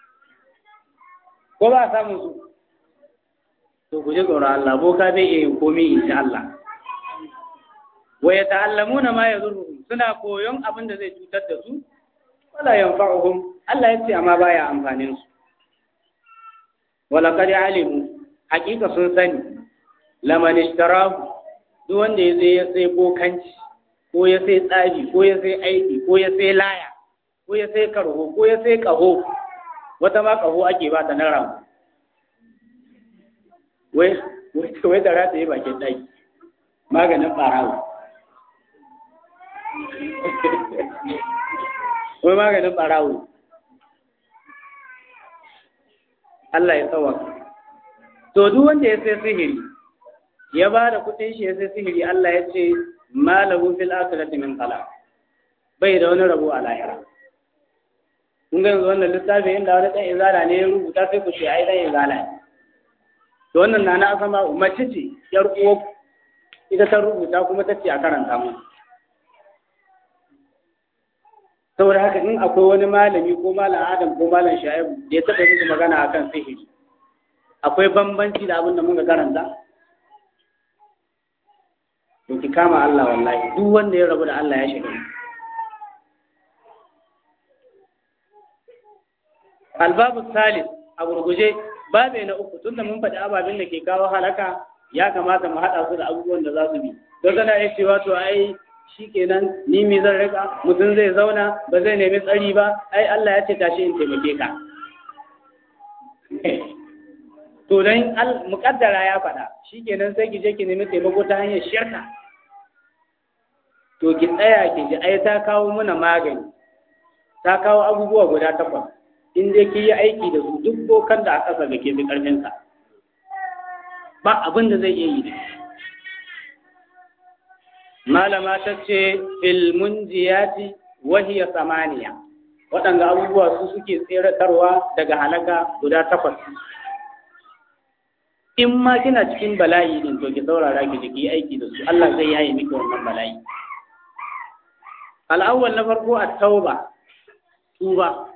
ko ba a samun su to ku ji tsoron Allah boka zai iya yin komai in sha Allah wa ya ta'allamuna ma yadurruhum suna koyon abin da zai cutar da su wala yanfa'uhum Allah ya ce amma baya amfanin su wala qad alimu hakika sun sani laman ishtarahu duk wanda ya sai ya sai bokanci ko ya sai tsabi ko ya sai aiki ko ya sai laya ko ya sai karho ko ya sai kaho wata ma kaho ake ba ta na ramu wai wai da rata yi bakin ɗaki maganin ɓarawo wai maganin ɓarawo Allah ya tsawa to duk wanda ya sai sihiri ya ba da kuɗin shi ya sai sihiri Allah ya ce malahu fil akhirati min khalaq bai da wani rabo a lahira kun ga yanzu wannan littafin inda wani ɗan izala ne ya rubuta sai ku ce ai ɗan izala ne to wannan na na asama mace ce yar uwa ita ta rubuta kuma ta ce a karanta mu saboda haka in akwai wani malami ko malam adam ko malam sha'ibu da ya taɓa musu magana akan sihiri akwai bambanci da abin da muka karanta to ki kama Allah wallahi duk wanda ya rabu da Allah ya shiga albabu salis a gurguje babe na uku tunda mun faɗi ababen da ke kawo halaka ya kamata mu haɗa su da abubuwan da za su bi don kana iya cewa to ai shi kenan ni mi zan rika mutum zai zauna ba zai nemi tsari ba ai Allah ya ce tashi in taimake ka to dan muƙaddara ya faɗa shi kenan sai ki je ki nemi taimako ta hanyar shirka to ki tsaya ki ji ai ta kawo mana magani ta kawo abubuwa guda takwas in dai ki yi aiki da su duk bokan da a ƙasa ga ke fi ƙarfinsa ba abin da zai iya yi da malama ta ce filmunjiyati wahiya samaniya waɗanda abubuwa su suke tseratarwa daga halaka guda takwas in ma kina cikin bala'i din to ki saurara ki jiki aiki da su Allah zai yaye miki wannan bala'i al'awwal na farko at-tauba tuba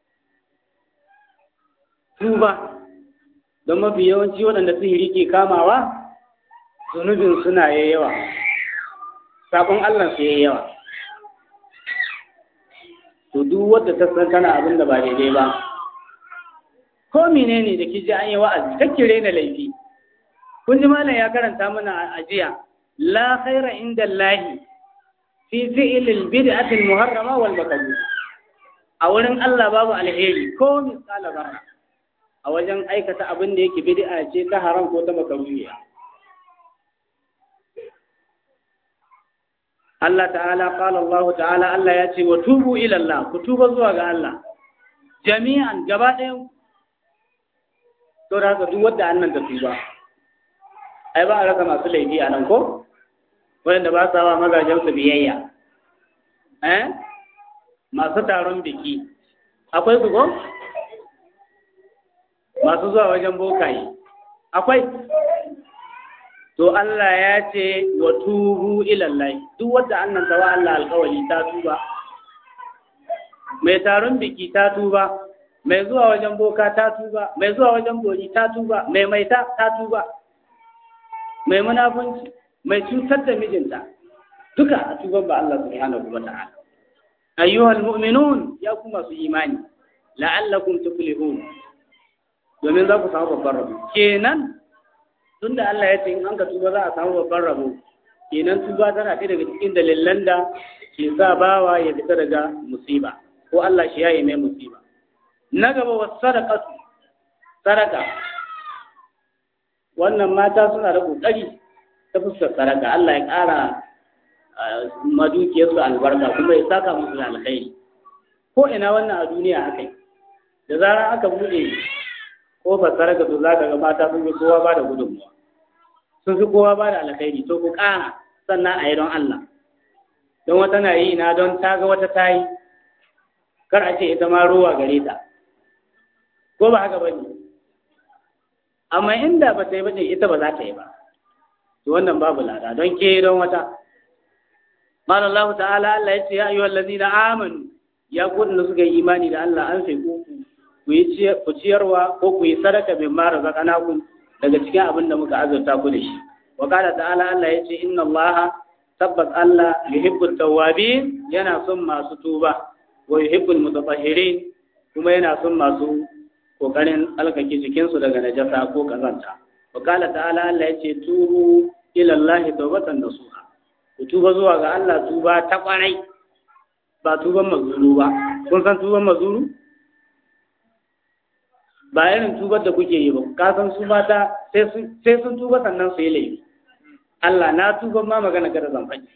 tuba don mafi yawanci waɗanda sihiri ke kamawa zunubin suna yawa sabon Allah su yi yawa to duk wadda ta san tana abin da ba daidai ba ko menene da kiji an yi wa'azi kakkire na laifi kun ji malam ya karanta mana a jiya la khaira inda Allahi fi fi'lil bid'ati al-muharrama wal makruh a wurin Allah babu alheri ko misala zarra a wajen aikata abin da yake bid'a ce ta haram ko ta makaruhiya Allah ta'ala qala Allah ta'ala Allah ya ce wa tubu ila Allah ku tuba zuwa ga Allah jami'an gaba ɗayan to da haka duk wanda annan ta tuba ai ba a rasa masu laifi a nan ko wanda ba sa wa mazajen su biyayya eh masu taron biki akwai su ko masu zuwa wajen bokaye akwai to Allah ya ce wa tubu ilallahi duk wanda annan tawa Allah alƙawari ta tuba mai taron biki ta tuba mai zuwa wajen boka ta tuba mai zuwa wajen bori ta tuba mai maita ta tuba mai munafunci mai cutar da mijinta duka a tuban ba Allah subhanahu wa ta'ala ayyuhal mu'minun ya ku masu imani la'allakum tuflihun domin za ku samu babban rabo kenan tunda Allah ya ce in an ka tuba za a samu babban rabo kenan tuba tana ɗaya daga cikin dalilan da ke sa bawa ya fita daga musiba ko Allah shi yayi mai musiba na gaba wa sadaqatu sadaka wannan mata suna da kokari ta fuskar sadaka Allah ya ƙara madukiyarsu albarka kuma ya saka musu da alkhairi ko ina wannan a duniya haka da zarar aka buɗe kofar sadaka to za ka ga mata sun fi kowa ba da gudunmuwa sun fi kowa ba da alkhairi to ku ƙara sannan a yi don Allah don wata na yi na don ta ga wata ta yi kar a ce ita ma ruwa gare ta ko ba haka ba ne amma inda ba ta yi ba ita ba za ta yi ba to wannan babu lada don ke don wata قال الله تعالى Allah ya ce ya ayyuhal ladina amanu ya ku da suka yi imani da Allah an sai ku ku yi ku ciyarwa ko ku yi sadaka bin mara zakanakum daga cikin abin da muka azurta ku da shi wa qala ta'ala Allah ya ce inna Allah tabbas Allah yuhibbut tawwabin yana son masu tuba wa yuhibbul mutatahhirin kuma yana son masu kokarin alkake jikinsu daga najasa ko kazanta wa qala ta'ala Allah ya ce tubu ila Allah tawbatan nasuha ku tuba zuwa ga Allah tuba ta kwarai ba tuban mazuru ba kun san tuban mazuru ba irin tubar da kuke yi ba ka san su mata sai sun tuba sannan su yi laifi Allah na tuban ma magana kada zan faɗi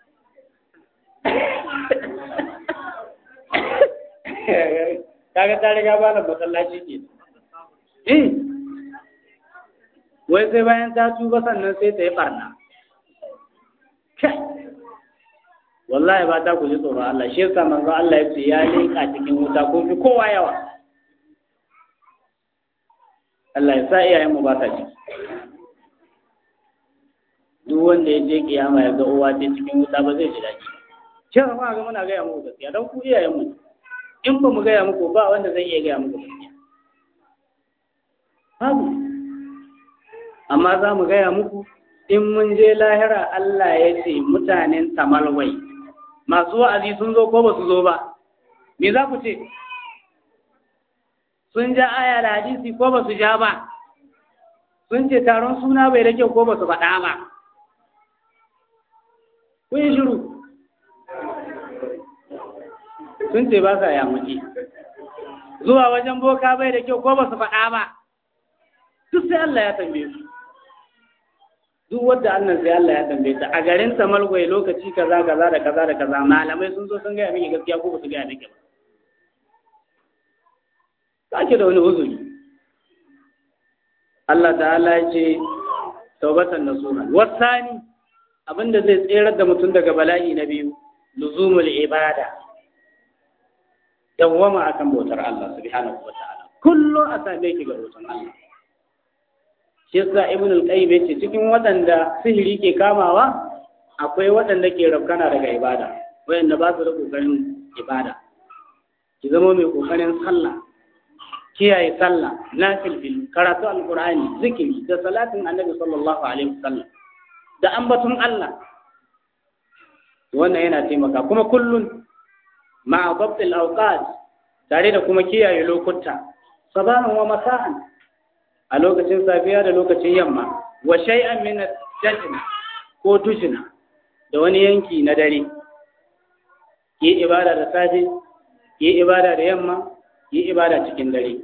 kaga ta riga ba da masallaci ke eh wai sai bayan ta tuba sannan sai ta yi barna wallahi ba ta ku ji tsoron Allah shi yasa manzo Allah ya ce ya leka cikin wuta ko fi kowa yawa Allah ya sa iyayen mu ba ta ciki duk wanda ya je kiyama ya ga uwa ce cikin wuta ba zai ji daɗi shi ma ga muna gaya muku gaskiya don ku iyayen mu in ba mu gaya muku ba wanda zai iya gaya muku gaskiya babu amma za mu gaya muku in mun je lahira Allah ya ce mutanen tamalwai masu wa'azi sun zo ko ba su zo ba me za ku ce sun ja aya da hadisi ko ba su ja ba sun ce taron suna bai da kyau ko ba su faɗa ba kun yi shiru sun ce ba sa yamuci zuwa wajen boka bai da kyau ko ba su faɗa ba duk sai Allah ya tambaye su duk wadda annan sai Allah ya tambaye ta a garin Samalgwai lokaci kaza kaza da kaza da kaza malamai sun zo sun gaya miki gaskiya ko ba su gaya miki ba sake da wani uzuri Allah ta'ala ya ce taubatan nasuha wasani abinda zai tserar da mutum daga bala'i na biyu luzumul ibada dawwama akan bautar Allah subhanahu wa ta'ala kullum a same ki ga bautar Allah shi yasa ibn al-qayyim yace cikin waɗanda sihiri ke kamawa akwai waɗanda ke rafkana daga ibada wayanda ba su da kokarin ibada ki zama mai kokarin sallah kiyaye sallah nafilfil karatu alqur'ani zikiri da salatin annabi sallallahu alaihi wasallam da ambaton Allah wannan yana taimaka kuma kullun ma'a dabtil awqat tare da kuma kiyaye lokuta sabahan wa masa'an a lokacin safiya da lokacin yamma wa shay'an min ad-dajn ko tujna da wani yanki na dare yi ibada da safe yi ibada da yamma yi ibada cikin dare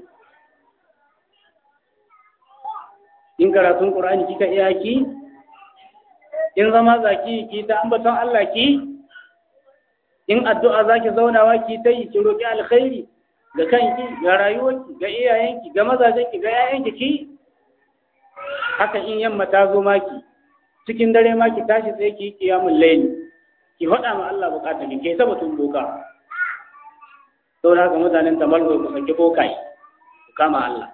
in karatun qur'ani kika iya ki in zama zaki ki ta ambaton Allah ki in addu'a zaki zaunawa ki ta yi ki roki alkhairi ga kanki ga rayuwarki ga iyayenki ga mazajenki ga yayanki ki haka in yamma ta zo maki cikin dare ma ki tashi sai ki kiyamul layli ki faɗa ma Allah bukata ki kai sabatun boka saboda haka mutanen tamalgo ku saki bokai ku kama Allah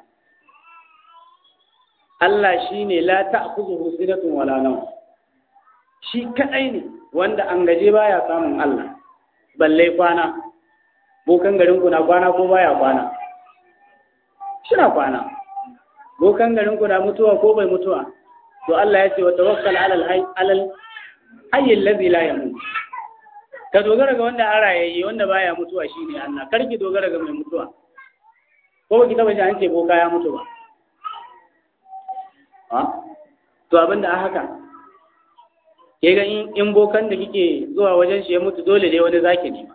Allah shine la ta'khudhuhu sinatun wala nawm shi kadai ne wanda an gaje baya samun Allah balle kwana bokan garin ku na kwana ko baya kwana shina kwana bokan garin ku na mutuwa ko bai mutuwa to Allah ya ce wa tawakkal alal hayy alal hayy allazi la yamut ka dogara ga wanda an rayayye wanda baya mutuwa shine Allah kar ki dogara ga mai mutuwa ko ki taba ji an ce boka ya mutu ba ha to abinda a haka ke ga in bokan da kike zuwa wajen shi ya mutu dole dai wani zaki nema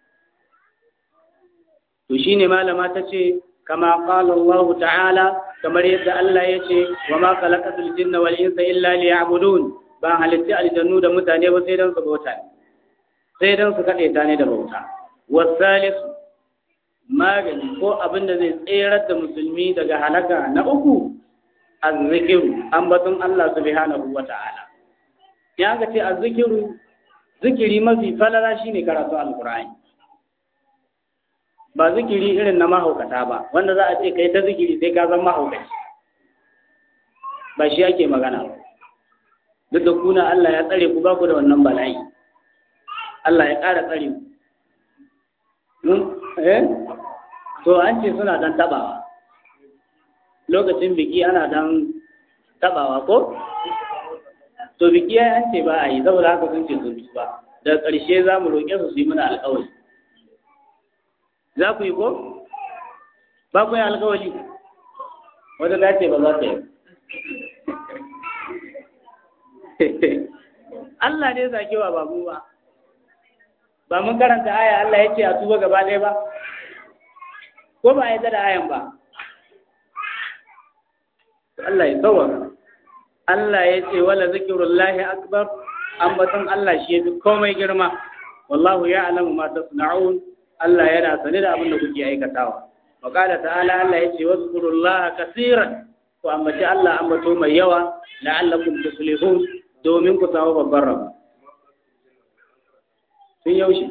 to shine malama ta ce kama qala Allah ta'ala kamar yadda Allah ya ce wa ma khalaqatul jinna wal insa illa liya'budun ba halitta aljannu da mutane ba sai dan su bauta sai dan su kade ta ne da bauta wasalis magani ko abin da zai tserar da musulmi daga halaka na uku azzikiru ambaton Allah subhanahu wa ta'ala ya ga ce azzikiru zikiri mafi falala shine karatu alqur'ani ba zikiri irin na mahaukata ba wanda za a ce kai ta zikiri sai ka zama mahaukaci ba shi ake magana ba duk da kuna Allah ya tsare ku ba ku da wannan bala'i Allah ya ƙara tsare ku eh to an ce suna dan tabawa lokacin biki ana dan tabawa ko to biki ya an ce ba a yi saboda haka sun ce sun ba daga ƙarshe za mu roƙe su su yi mana alƙawari za ku yi ko ba ku yi alƙawari wata ta ce ba za ta yi Allah ne zakewa ba mu ba ba mun karanta aya Allah ya ce a tuba gaba ɗaya ba ko ba a yi da ayan ba Allah ya tsawaka Allah ya ce wala zikirullahi akbar ambaton Allah shi yafi komai girma wallahu ya'lamu ma tasna'un Allah yana sane da abin da kuke aikatawa wa qala ta'ala Allah ya ce wazkurullaha kaseeran ku ambaci Allah ambato mai yawa la'allakum tuflihun domin ku samu babban rabo sun yaushe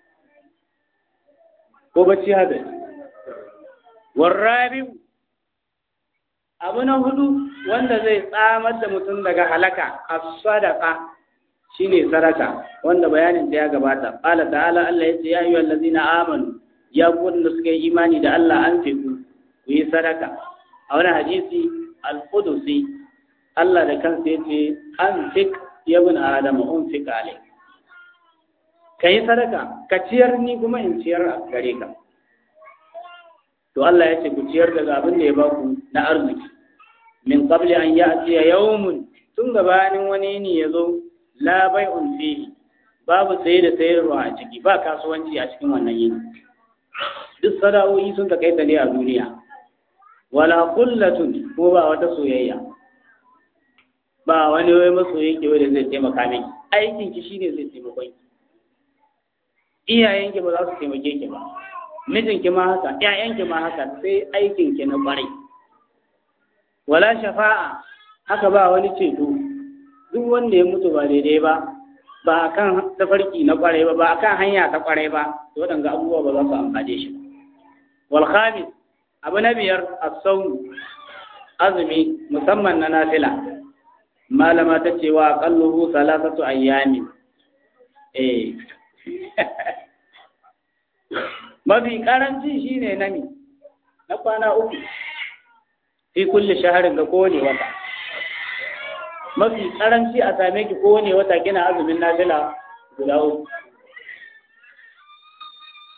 ko bacci hada warrabi abu na hudu wanda zai tsamar da mutum daga halaka as-sadaqa shine sadaka wanda bayanin da ya gabata qala ta'ala Allah yace ya ayyuhal ladzina amanu ya ku wanda suka yi imani da Allah an fiku ku yi sadaka a wani hadisi al-qudusi Allah da kansa yace an fik ya bin adama un fik alayk kai sadaka ka ciyar ni kuma in ciyar a gare ka to Allah ya ce ku ciyar daga abin da ya ba ku na arziki min qabli an ya'ti yawmun tun gabanin wani ne ya zo la bai'un fihi babu saye da sayarwa a ciki ba kasuwanci a cikin wannan yini duk sada'o'i sun kai ne a duniya wala kullatun ko ba wata soyayya ba wani wai masoyi ke wanda zai taimaka miki aikin ki shine zai taimaka ki iyayenki ba za su taimake ki ba mijinki ma haka ƴaƴanki ma haka sai aikinki na ƙwarai wala shafa'a haka ba wani ceto duk wanda ya mutu ba daidai ba ba kan tafarki na ƙwarai ba ba kan hanya ta ƙwarai ba to waɗanga abubuwa ba za su amfane shi ba wal khamis abu na biyar as-sawm azumi musamman na nafila malama ta ce wa qalluhu salasatu ayyamin eh mafi karanci shine nami na kwana uku fi kulli shaharin ga kowane wata mafi karanci a same ki kowane wata kina azumin nafila guda uku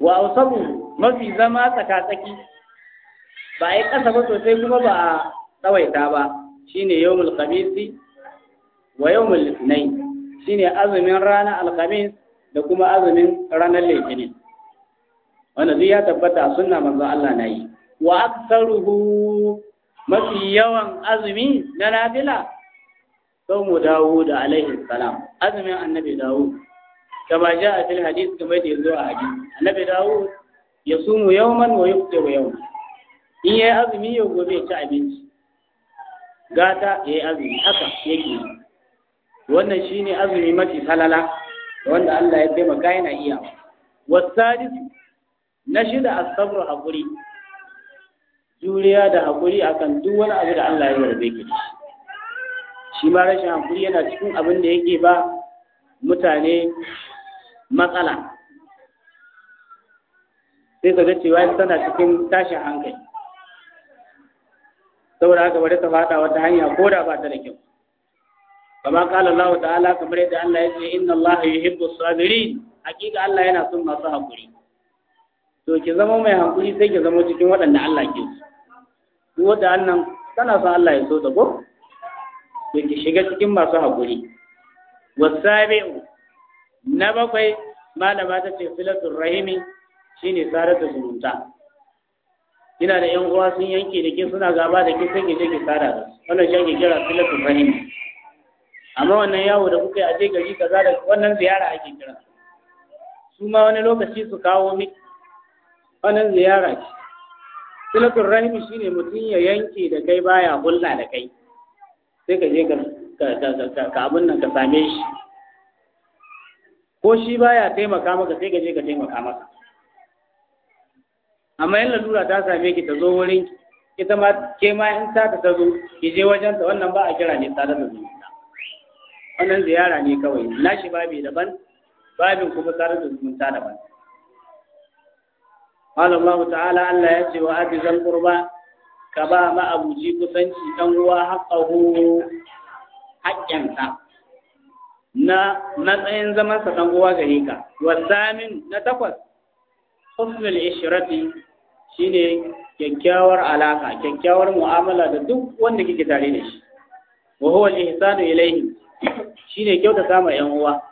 wa ausabu mafi zama tsaka-tsaki ba a yi ƙasa ba sosai kuma ba a tsawaita ba shine yawmul khamisi wa yawmul litinin shine azumin ranar alkhamis da kuma azumin ranar litinin wanda zai ya tabbata a sunna manzon Allah na yi wa aktsaruhu mafi yawan azumi na nafila saumu Dawud alaihi salam azumin annabi Dawud kama ja fil hadith kamar da yazo a hadisi annabi Dawud ya sumu yawman wa yuftiru yawman in yayi azumi yau gobe ya ci abinci gata yayi azumi haka yake wannan shine azumi mafi falala wanda Allah ya taimaka yana iya wasadisu na shida as-sabr hakuri juriya da hakuri akan duk wani abu da Allah ya yarda ki shi ma rashin hakuri yana cikin abin da yake ba mutane matsala sai ka ga cewa tana cikin tashin hankali saboda haka bari ta fada wata hanya ko da ba ta da kyau kama kala Allah ta'ala kamar yadda Allah ya ce inna Allah yuhibbu sabirin hakika Allah yana son masu hakuri to ki zama mai hakuri sai ki zama cikin waɗanda Allah ke so duk wanda annan tana son Allah ya so ta ko to ki shiga cikin masu hakuri wasabi'u na bakwai malama ta ce filatul rahimi shine sarata zumunta kina da yan uwa sun yanke da ke suna gaba da ke sai ki je ki sara da su wannan shi ake kira filatul rahimi amma wannan yawo da kuka yi a je gari kaza da wannan ziyara ake kira su ma wani lokaci su kawo miki wannan ziyara ce silatul rahimi shine mutum ya yanke da kai baya hulla da kai sai ka je ka ka abin nan ka same shi ko shi baya taimaka maka sai ka je ka taimaka maka amma yin lalura ta same ki ta zo wurin ita ma ke ma in ta ta zo ki je wajen ta wannan ba a kira ne tare da zumunta wannan ziyara ne kawai nashi babi daban babin kuma tare da zumunta daban قال الله تعالى Allah ya ce wa abizal qurba ka ba ma abuji kusanci dan uwa haqqahu haƙƙinsa na matsayin zaman sa dan uwa gare ka wasamin na takwas husnul ishrati shine kyakkyawar alaka kyakkyawar mu'amala da duk wanda kike tare da shi wa huwa al-ihsanu ilayhi shine kyautata ma yan uwa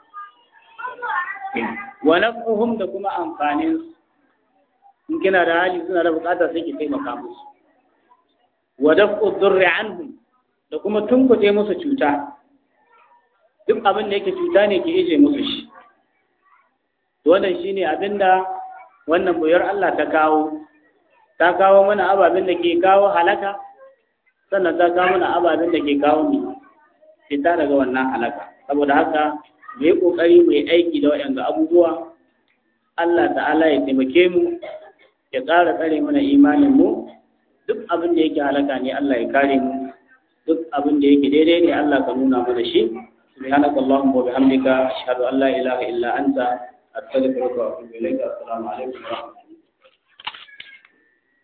wa naf'uhum da kuma amfanin su in kina da hali suna da bukata sai ki taimaka musu wa daf'u dhurri anhum da kuma tunkuɗe musu cuta duk abin da yake cuta ne ki ije musu shi to wannan shine abinda wannan boyar Allah ta kawo ta kawo mana ababen da ke kawo halaka sannan ta kawo mana ababen da ke kawo mi fita daga wannan halaka saboda haka mu yi kokari mu yi aiki da waɗanda abubuwa Allah ta'ala ya taimake mu ya ƙara tsare mana imanin mu duk abin da yake halaka ne Allah ya kare mu duk abin da yake daidai ne Allah ka nuna mana shi subhanaka allahumma wa bihamdika ashhadu an la ilaha illa anta astaghfiruka wa atubu ilayka assalamu alaikum wa rahmatullahi